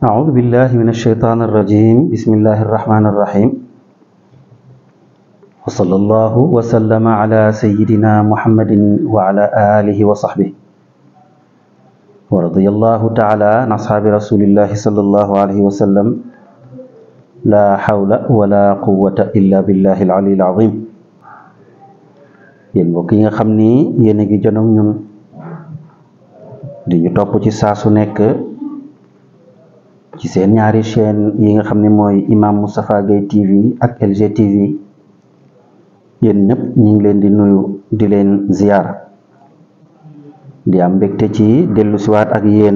أعوذ بالله من الشيطان الرجيم بسم الله الرحمن الرحيم وصلى الله وسلم على سيدنا محمد وعلى آله وصحبه ورضي الله تعالى عن أصحاب رسول الله صلى الله عليه وسلم لا حول ولا قوة إلا بالله العلي العظيم yéen mbokk yi nga xam ni yéen a ngi jonoog ñun di ñu topp ci saa su nekk ci seen ñaari chaîne yi nga xam ne mooy Imam Moustapha Gueye TV ak LG TV yéen ñëpp ñu ngi leen di nuyu di leen ziyaar di am mbégte ci dellu siwaat ak yéen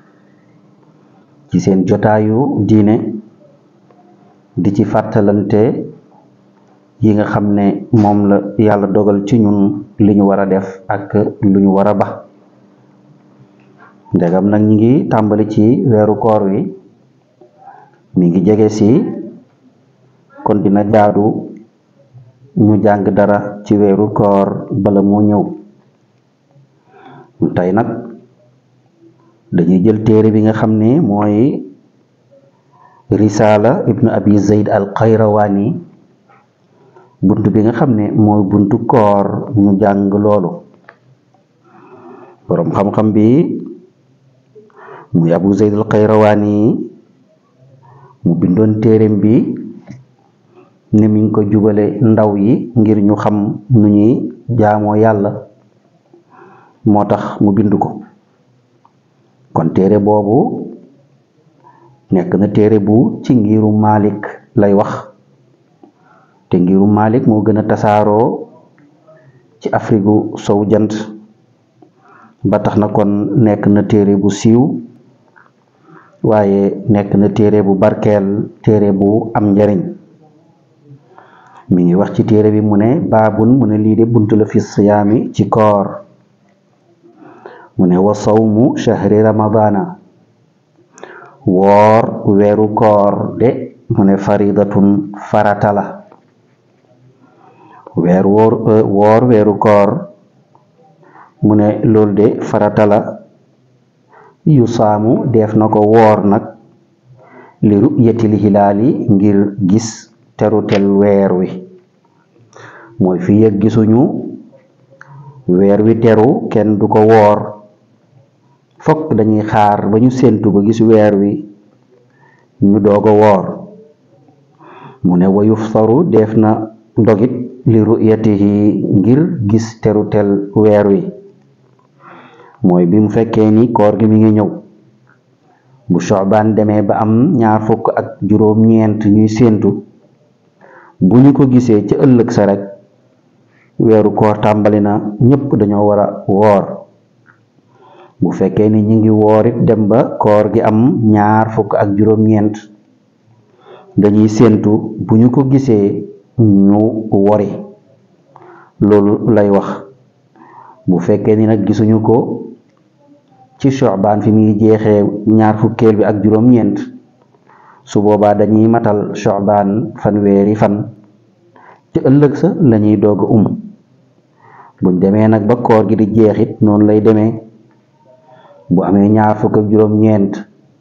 ci seen jotaayu diine di ci fàttalante yi nga xam ne moom la yàlla dogal ci ñun li ñu war a def ak lu ñu war a ba ndegam nag ñi ngi tàmbali ci weeru koor wi mi ngi jege si kon dina jaadu ñu jàng dara ci weeru koor bala moo ñëw tey nag dañuy jël téere bi nga xam ne mooy risala ibnu abi zayd al qayrawani bunt bi nga xam ne mooy buntu koor ñu jàng loolu boroom xam-xam bi muy abu zayd al qayrawani mu bindoon téereem bi ne mi ngi ko jubale ndaw yi ngir ñu xam nu ñuy jaamoo yàlla moo tax mu bind ko kon téere boobu nekk na téere bu ci ngiru Malik lay wax te ngiru Malik moo gën a tasaaroo ci Afrique gu sow jant ba tax na kon nekk na téere bu siiw waaye nekk na téere bu barkeel téere bu am njariñ mi ngi wax ci téere bi mu ne baabun mu ne lii de bunt la fi siyaami ci koor mu ne wa sawmu shahri ramadana woor weeru koor de mu ne faridatun farata la weer woor woor weeru koor mu ne loolu de farata la yu saamu def na ko woor nag li ru'yatil hilaali ngir gis terutel weer wi mooy fii ak gisuñu weer wi teru kenn du ko woor fokk dañuy xaar ba ñu séentu ba gis weer wi ñu doog a woor mu ne wa yuftaru def na ndogit li ru'yatihi ngir gis terutel weer wi mooy bi mu fekkee ni koor gi mi ngi ñëw bu Sha'ban demee ba am ñaar fukk ak juróom-ñeent ñuy séentu bu ñu ko gisee ci ëllëg sa rek weeru koor tàmbali na ñëpp dañoo war a woor bu fekkee ni ñu ngi woorit dem ba koor gi am ñaar fukk ak juróom-ñeent dañuy séentu bu ñu ko gisee ñu wori loolu lay wax bu fekkee ni nag gisuñu ko ci Sha'ban fi muy jeexee ñaar fukkeel bi ak juróom-ñeent su boobaa dañuy matal Sha'ban fanweeri fan ci ëllëg sa lañuy doog a um buñ demee nag ba koor gi di jeexit noonu lay demee bu amee ñaar fukk ak juróom-ñeent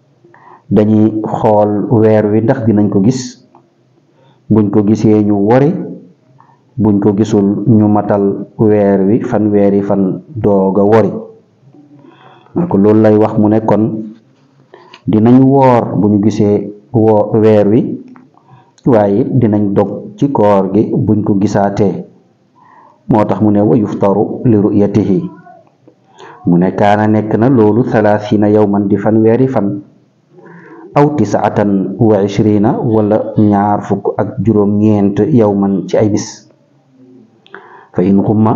dañuy xool weer wi ndax dinañ ko gis buñ ko gisee ñu wori buñ ko gisul ñu matal weer wi fan weeri fan doog a wori ko loolu lay wax mu ne kon dinañ woor bu ñu gisee woo weer wi waaye dinañ dog ci koor gi buñ ko gisaatee moo tax mu ne wa yuftaru li ru'yatihi mu ne kaana nekk na loolu thalathina yawman di fan weeri fan aw tisaatan wa ishrina wala ñaar fukk ak juróom-ñeent yawman ci ay bis fa in xumma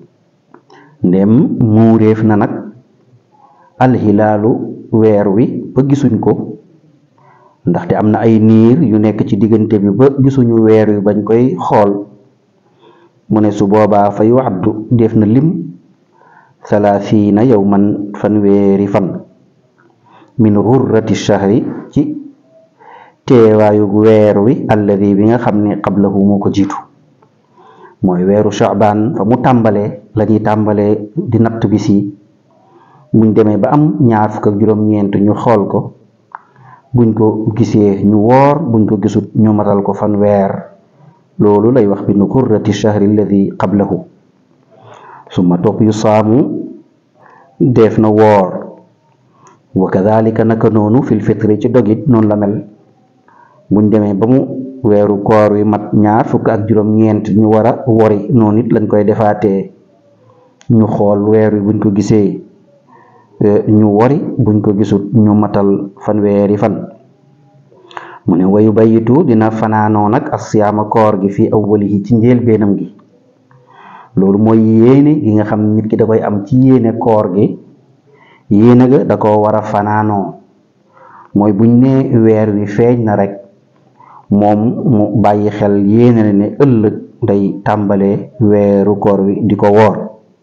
ndem muuréef na nag alxilaalu weer wi ba gisuñ ko ndaxte am na ay niir yu nekk ci diggante bi ba gisuñu weer wi bañ koy xool mu ne su boobaa fa yu addu def na lim salaasiina yawman fanweeri fan min xurrati shahri ci teewaayu weer wi alladi bi nga xam ne qablahu moo ko jiitu mooy weeru Sha'ban fa mu tàmbalee la ñuy tàmbalee di natt bis yi buñ demee ba am ñaar fukk ak juróom-ñeent ñu xool ko buñ ko gisee ñu woor buñ ko gisut ñu matal ko fanweer loolu lay wax bi nu kurrati shahri alladi qablahu summa topp yu saamu def na woor wa kadalika naka noonu fil fitri ci dogit noonu la mel buñ demee ba mu weeru koor wi mat ñaar fukk ak juróom-ñeent ñu war a wori noonu it lañ koy defaatee ñu xool weer wi buñ ko gisee ñu wori buñ ko gisut ñu matal fanweeri fan mu ne wayu bayitu dina fanaanoo nag asiyaama koor gi fii awwalihi ci njëlbeenam gi loolu mooy yéene gi nga xam nit ki da koy am ci yéene koor gi yéene ga da ko war a fanaanoo mooy buñ ne weer wi feeñ na rek moom mu bàyyi xel yéene ne ëllëg day tàmbalee weeru koor wi di ko woor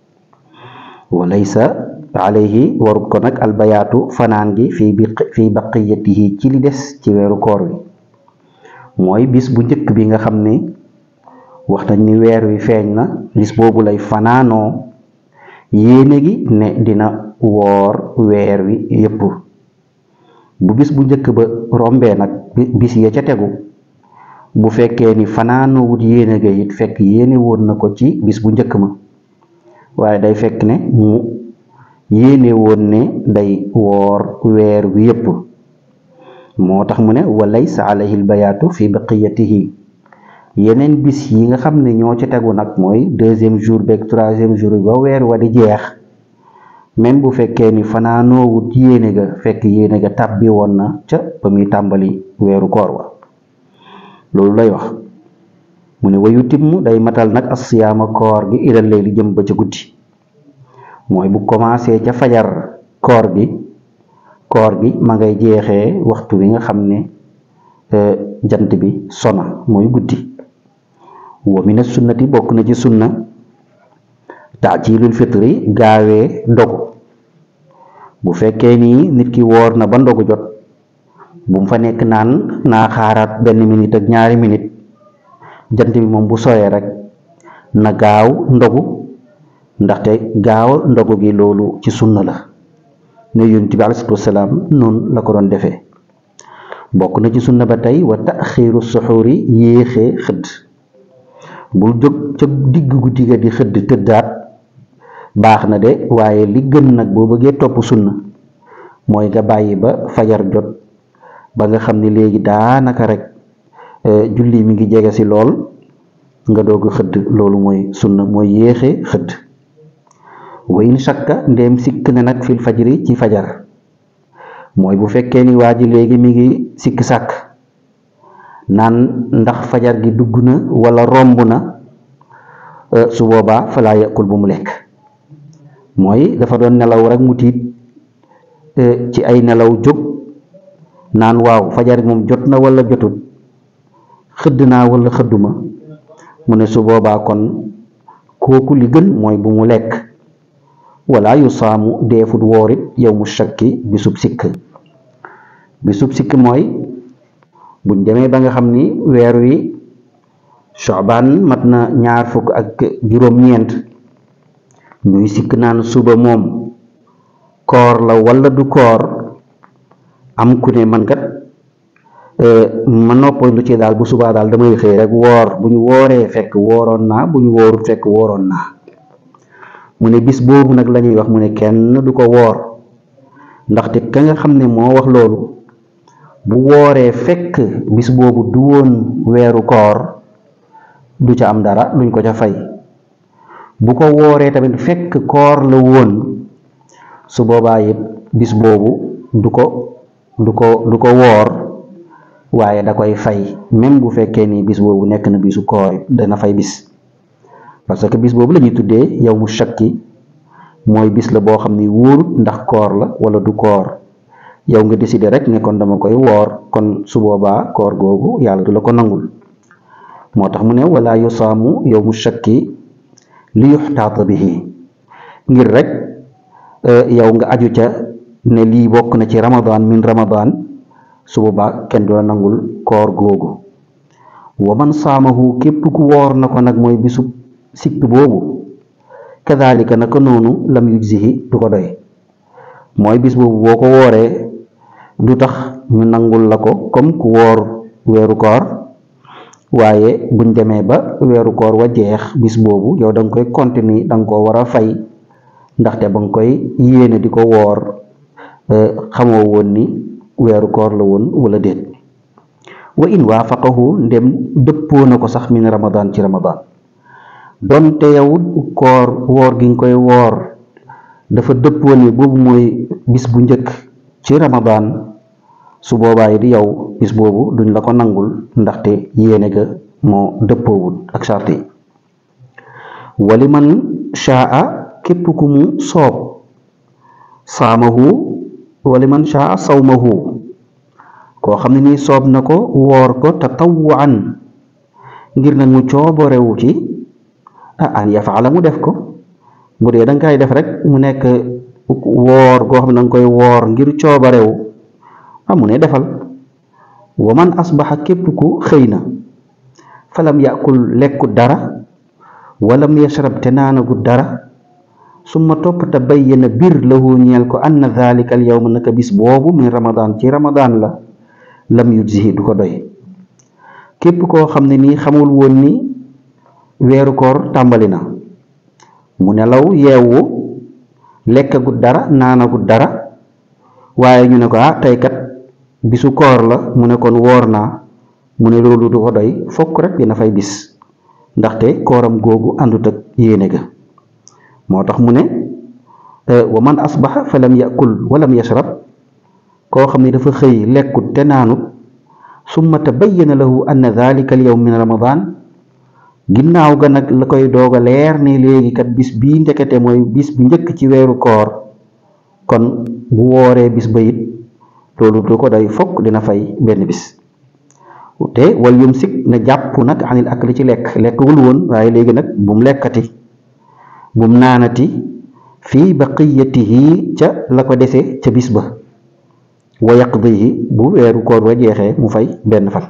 walaysa alayhi warut ko nag albayaatu fanaan gi fii bi fii baqiyatihi ci li des ci weeru koor wi mooy bis bu njëkk bi nga xam ne wax nañ ni weer wi feeñ na bis boobu lay fanaanoo yéene gi ne dina woor weer wi yépp bu bis bu njëkk ba rombee nag bis ya ca tegu bu fekkee ni fanaanoo wut yéene ga it fekk yéene woon na ko ci bis bu njëkk ma waaye day fekk ne mu yéene woon ne day woor weer wi yépp moo tax mu ne wa laysa alayhi albayaatu fi baqiyatihi yeneen bis yi nga xam ne ñoo ci tegu nag mooy deuxième jour beeg troisième jour bi ba weer wa di jeex même bu fekkee ni fanaanoo wut yéene ga fekk yéene ga tàbbi woon na ca ba muy tàmbali weeru koor wa loolu lay wax mu ne wayu timm day matal nag asiyaama koor gi ilal lay li jëm ba ca guddi mooy bu commencé ca fajar koor gi koor gi ma ngay jeexee waxtu wi nga xam ne jant bi sona mooy guddi wa mina sunnati bokk na ci sunna taajilul fitri gaawee ndogu bu fekkee ni nit ki woor na ba ndogu jot bu mu fa nekk naan naa xaaraat benn minute ak ñaari minute jant bi moom bu sooyee rek na gaaw ndogu ndaxte gaaw ndogu gi loolu ci sunna la ne yonent bi alayhi salaatu wasalaam noonu la ko doon defee bokk na ci sunna ba tey wa taxiiru suxuuri yéexee xëdd bul jóg ca digg guddi ga di xëdd tëddaat baax na de waaye li gën nag boo bëggee topp sunna mooy nga bàyyi ba fajar jot ba nga xam ne léegi daanaka rek julli mi ngi jege si lool nga doog a xëdd loolu mooy sunna mooy yéexe xëdd wa in shakka ndéem sikk ne nag fil fajri ci fajar mooy bu fekkee ni waa ji léegi mi ngi sikk sàkk naan ndax fajar gi dugg na wala romb na su boobaa falaa yàqul bu mu lekk mooy dafa doon nelaw rek mu tiit ci ay nelaw jóg naan waaw fajar gi moom jot na wala jotut xëdd naa wala xëdduma mu ne su boobaa kon kooku li gën mooy bu mu lekk wala yu saamu deefut woorit yow mu shakki bisub sikk bisub sikk mooy buñ demee ba nga xam ni weer wi Shaabaan mat na ñaar fukk ak juróom-ñeent ñuy sikk naan suba moom koor la wala du koor am ku ne man kat ma noppal lu ci daal bu subaa daal damay xëy rek woor bu ñu wooree fekk wooroon naa bu ñu woorut fekk wooroon naa mu ne bis boobu nag la ñuy wax mu ne kenn du ko woor ndaxte ka nga xam ne moo wax loolu bu wooree fekk bis boobu du woon weeru koor du ca am dara luñ ko ca fay bu ko wooree tamit fekk koor la woon su boobaa it bis boobu du ko du ko du ko woor waaye da koy fay même bu fekkee ni bis boobu nekk na bisu koor dana fay bis parce que bis boobu la ñuy tuddee yow mu shakki mooy bis la boo xam ni wóorut ndax koor la wala du koor yow nga décider rek ne kon dama koy woor kon su boobaa koor googu yàlla du la ko nangul moo tax mu ne wala yusaamu yow mu shakki li yuxtaata bihi ngir rek yow nga aju ca ne lii bokk na ci ramadan min ramadan su boobaa kenn du la nangul koor googu wa man saamahu képp ku woor na ko nag mooy bisu sikk boobu kadalika naka noonu lam yujzihi du ko doy mooy bis boobu boo ko wooree du tax ñu nangul la ko comme ku woor weeru koor waaye buñ demee ba weeru koor wa jeex bis boobu yow da nga koy continuer da nga koo war a fay ndaxte ba nga koy yéene di ko woor xamoo woon ni weeru koor la woon wala déet wa in waafaqahu ndem dëppoo na ko sax min ramadan ci ramadan donte yow koor woor gi nga koy woor dafa dëppoo ni boobu mooy bis bu njëkk ci ramadan su boobaa yi di yow bis boobu duñ la ko nangul ndaxte yéene ga moo dëppoowul ak charte yi wali man shaa képp ku mu soob saamahu wali man shaa sawmahu koo xam ne nii soob na ko woor ko tatawwaan ngir nag mu cooborewu ci ah an yafaala mu def ko bu dee da nga koy def rek mu nekk woor goo xam ne da nga koy woor ngir coobarewu ah mu ne defal wa man asbaxa képp ku xëy na falam yakul lekku dara walam yashrab te naanagu dara summa topp te bayyana bir lahu ñeel ko anna dhalika al yawma naka bis boobu min ramadan ci ramadan la lam yujzihi du ko doy képp koo xam ne nii xamul woon ni weeru koor tàmbali na mu nelaw yeewu lekkagut dara naanagut dara waaye ñu ne ko ah tey kat bisu koor la mu ne kon woor naa mu ne loolu du ko doy fokk rek dina fay bis ndaxte kooram googu àndut ak yéene ga moo tax mu ne wa man asbaxa fa lam yakul walam yashrab koo xam ne dafa xëy lekkut te naanut summa tabayyana lahu anna dhalika al yawm min ramadan ginnaaw ga nag la koy doog a leer ne léegi kat bis bii ndekete mooy bis bi njëkk ci weeru koor kon bu wooree bis ba it loolu du ko doy fokk dina fay benn bis te wal yumsik na jàpp nag anil akli ci lekk lekkagul woon waaye léegi nag bum lekkati bum naanati fii baqiyatihi ca la ko dese ca bis ba wa yaqdihi bu weeru koor wa jeexee mu fay benn fan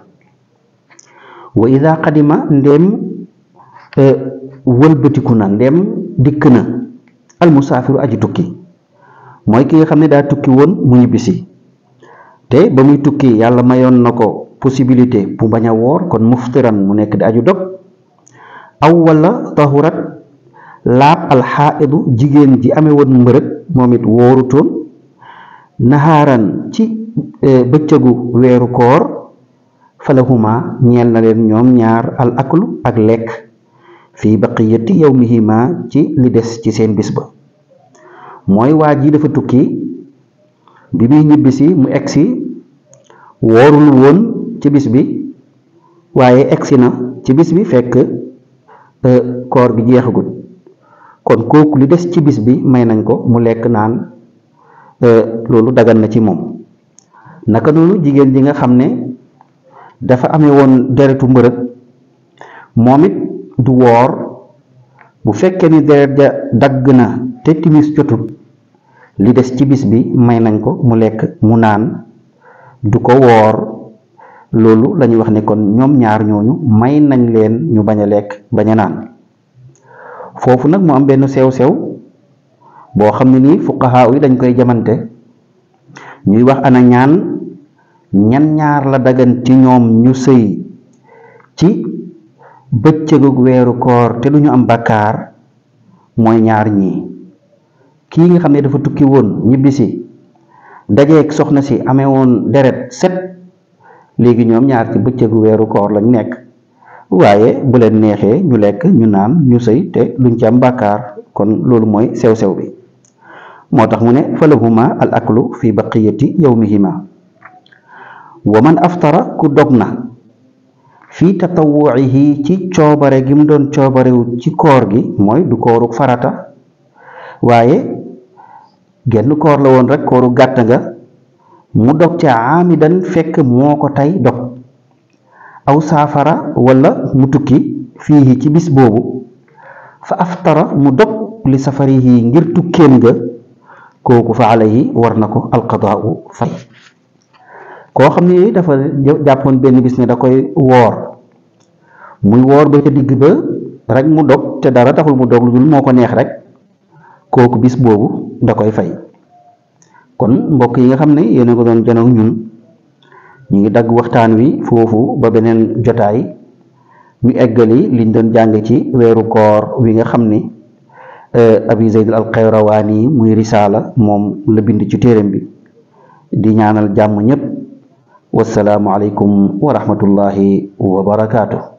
wa ida qadima ndem wëlbatiku na ndem dikk na almusaafiru aji tukki mooy ki nga xam ne daa tukki woon mu ñibbisi te ba muy tukki yàlla mayoon na ko possibilité bu bañ a woor kon muftiran mu nekk di aju dog aw wala tahurat laab alxaaidu jigéen ji amee woon mbërëg moom it wóorutoon naxaaran ci bëccëgu weeru koor falahuma ñeel na leen ñoom ñaar al aklu ak lekk fii baqiyati yawmihima ci li des ci seen bis ba mooy waa ji dafa tukki bi muy ñibbisi mu egsi woorul woon ci bis bi waaye egsi na ci bis bi fekk koor gi jeexagut kon kooku li des ci bis bi may nañ ko mu lekk naan loolu dagan na ci moom naka noonu jigéen ji nga xam ne dafa amee woon deretu mbërëg moom it du woor bu fekkee ni deret ja dagg na te timis jotut li des ci bis bi may nañ ko mu lekk mu naan du ko woor loolu la ñuy wax ne kon ñoom ñaar ñooñu may nañ leen ñu bañ a lekk bañ a naan foofu nag mu am benn sew-sew boo xam ne nii fuqahaa yi dañ koy jamante ñuy wax ana ñaan ñan ñaar la dagan ci ñoom ñu sëy ci bëccëgug weeru koor te duñu am bakkaar mooy ñaar ñii kii nga xam ne dafa tukki woon ñibbisi dajeeg soxna si amee woon deret set léegi ñoom ñaar ci bëccëgu weeru koor lañ nekk waaye bu leen neexee ñu lekk ñu naan ñu sëy te duñ ci am bàkkaar kon loolu mooy sew-sew bi moo tax mu ne falahuma al aklu fi baqiyati yawmihima wa man aftara ku dog na fii tatawuihi ci coobare gi mu doon coobarewu ci koor gi mooy du kooru farata waaye genn koor la woon rek kooru gàtt nga mu dog ca aamidan fekk moo ko tey dog aw saafara wala mu tukki fii ci bis boobu fa aftara mu dog li safarihi ngir tukkeem nga kooku fa alayhi war na ko alqadaau fay koo xam ne dafa jàppoon benn bis ne da koy woor muy woor ba ca digg ba rek mu dog te dara taxul mu dog lu dul moo ko neex rek kooku bis boobu da koy fay kon mbokk yi nga xam ne yéen a ko doon janoog ñun ñu ngi dagg waxtaan wi foofu ba beneen jotaay ñu eggali liñ doon jàng ci weeru koor wi nga xam ni abi zayd al qayrawaani muy risaala moom la bind ci téeram bi di ñaanal jàmm ñépp wasalaamu aleykum wa rahmatullahi wa barakaatu